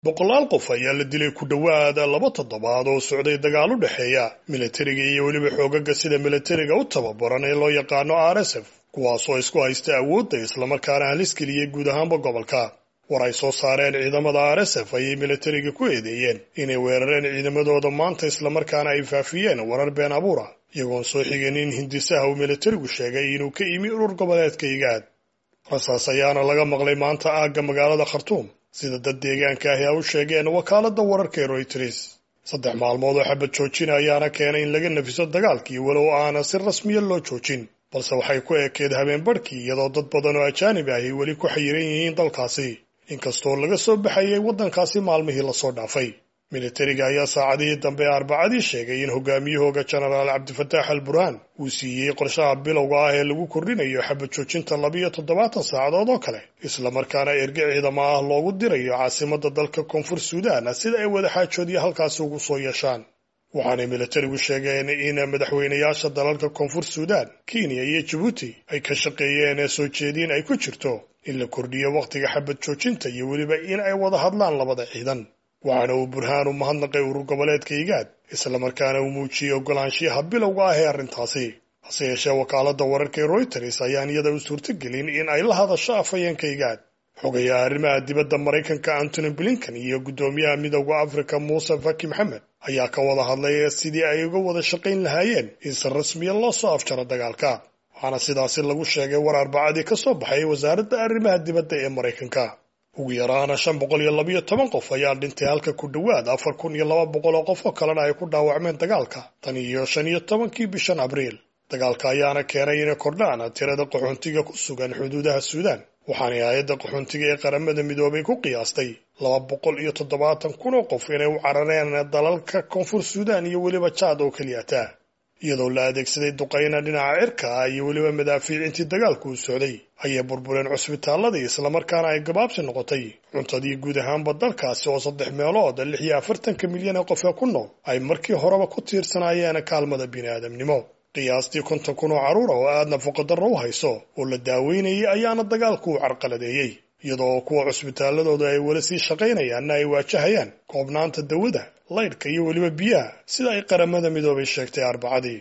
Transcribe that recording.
boqolaal qof ayaa la dilay ku dhowaad laba toddobaad oo socday dagaal u dhexeeya milatariga iyo weliba xoogaga sida milatariga u tababaran ee loo yaqaano r s f kuwaasoo isku haysta awoodda islamarkaana halis geliyey guud ahaanba gobolka war ay soo saareen ciidamada r s f ayay milatariga ku eedeeyeen inay weerareen ciidamadooda maanta islamarkaana ay faafiyeen warar been abuura iyagoon soo xigeen in hindisaha uu milatarigu sheegay inuu ka imi urur goboleedka igaad rasaas ayaana laga maqlay maanta aagga magaalada khartuum sida dad deegaanka ahi a u sheegeen wakaaladda wararka ee royters saddex maalmood oo xabad joojin ayaana keenay in laga nafiso dagaalkii walow aana si rasmiya loo joojin balse waxay ku ekeed habeen barhkii iyadoo dad badan oo ajaanib ahi weli ku xayiran yihiin dalkaasi inkastoo laga soo baxayay waddankaasi maalmihii lasoo dhaafay militariga ayaa saacadihii dambe ee arbacadii sheegay in hogaamiyahooga jenaraal cabdifataax al burhaan uu siiyey qorshaha bilowga ah ee lagu kordhinayo xabad joojinta labiyo toddobaatan saacadood oo kale islamarkaana erge ciidamo ah loogu dirayo caasimadda dalka koonfur suudaan sida ay wadaxaajoodyo halkaasi ugu soo yeeshaan waxaanay militarigu sheegeen in madaxweynayaasha dalalka koonfur suudaan kenya iyo jabuuti ay ka shaqeeyeen soo jeediin ay ku jirto in la kordhiyo wakhtiga xabad joojinta iyo weliba in ay wada hadlaan labada ciidan waxaana uu burhaan u mahadnaqay urur goboleedka igaad islamarkaana uu muujiyey ogolaanshiyaha bilowga ah ee arrintaasi hase yeeshee wakaaladda wararka ee royters ayaan iyada u suurtogelin in ay la hadasho afhayeenka igaad xogayaha arrimaha dibadda maraykanka antony blinkan iyo guddoomiyaha midowda afrika muuse faki maxamed ayaa ka wada hadlay sidii ay uga wada shaqayn lahaayeen in si rasmiya loo soo afjaro dagaalka waxaana sidaasi lagu sheegay war arbacadii ka soo baxay wasaaradda arrimaha dibadda ee maraykanka ugu yaraana shan boqol iyo labiyo toban qof ayaa dhintay halka ku dhowaad afar kun iyo laba boqol oo qof oo kalena ay ku dhaawacmeen dagaalka tan iyo shan iyo tobankii bishan abriil dagaalka ayaana keenay inay kordhaan tirada qaxoontiga ku sugan xuduudaha suudaan waxaanay hay-adda qaxoontiga ee qaramada midoobay ku qiyaastay laba boqol iyo toddobaatan kun oo qof inay u carareen dalalka koonfur suudaan iyo weliba jaad oo keliyata iyadoo la adeegsaday duqayna dhinaca cirka ah iyo weliba madaafiicintii dagaalku u socday ayay burbureen cusbitaaladii islamarkaana ay gabaabsi noqotay cuntadii guud ahaanba dalkaasi oo saddex meelood lix iyo afartanka milyan ee qof ee ku nool ay markii horeba ku tiirsanaayeen kaalmada bini'aadamnimo qiyaastii konton kun oo carruura oo aad nafaqodarro u hayso oo la daaweynayay ayaana dagaalku u carqaladeeyey iyadoo kuwa cusbitaaladooda ay weli sii shaqaynayaanna ay waajahayaan koobnaanta dawada laydhka iyo weliba biyaha sida ay qaramada midoobay sheegtay arbacadii